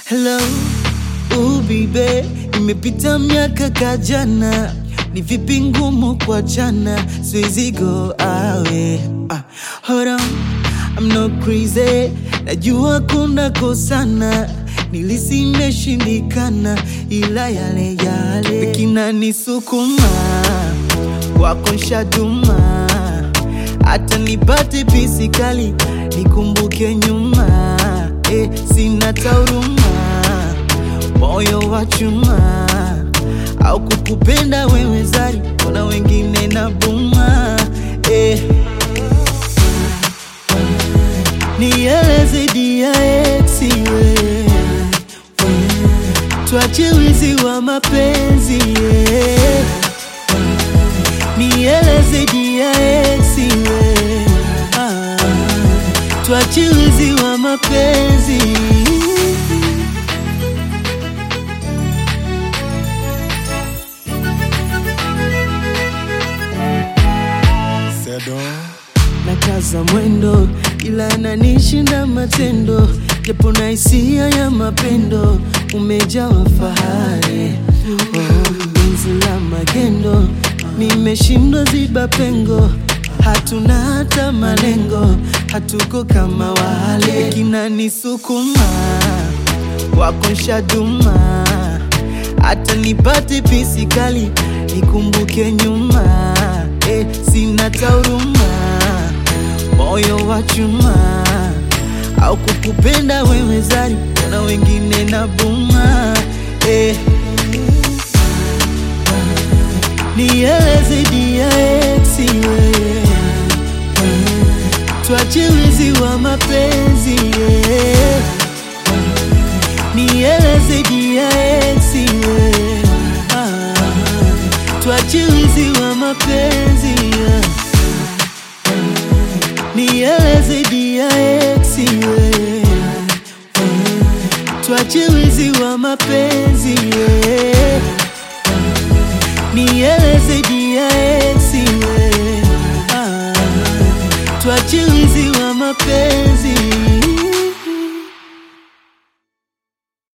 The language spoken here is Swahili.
Hello, ubibe, imepita miaka kajana, ni vipi ngumu kwa jana, siwezi go awe. Ah, hold on, I'm not crazy, najua kuna kosana, nilisi imeshindikana, ila yale yale kinanisukuma kwako nshaduma, hata nipate pisi kali nikumbuke nyuma eh, sina tauruma, moyo wa chuma au kukupenda wewe zari, kuna wengine na buma eh. Nieleze dia ex we tuache wizi wa mapenzi yeah. Nieleze dia ex we ah, tuache wizi wa mapenzi Sedo na kaza mwendo, ila ananishinda matendo, japo na hisia ya mapendo, umejawa fahari oh, penzi la magendo, nimeshindwa ziba pengo, hatuna hata malengo, hatuko kama wale, kinanisukuma wako nshaduma, hata nipate pisi kali nikumbuke nyuma eh, sina tauruma, moyo wa chuma au kukupenda wewe zari, na wengine na buma eh. Nieleze dia ex we tuache wizi wa mapenzi yeah. Nieleze dia ex we ah, tuache wizi wa mapenzi yeah. Nieleze dia ex we tuache wizi wa mapenzi yeah. Nieleze dia ex we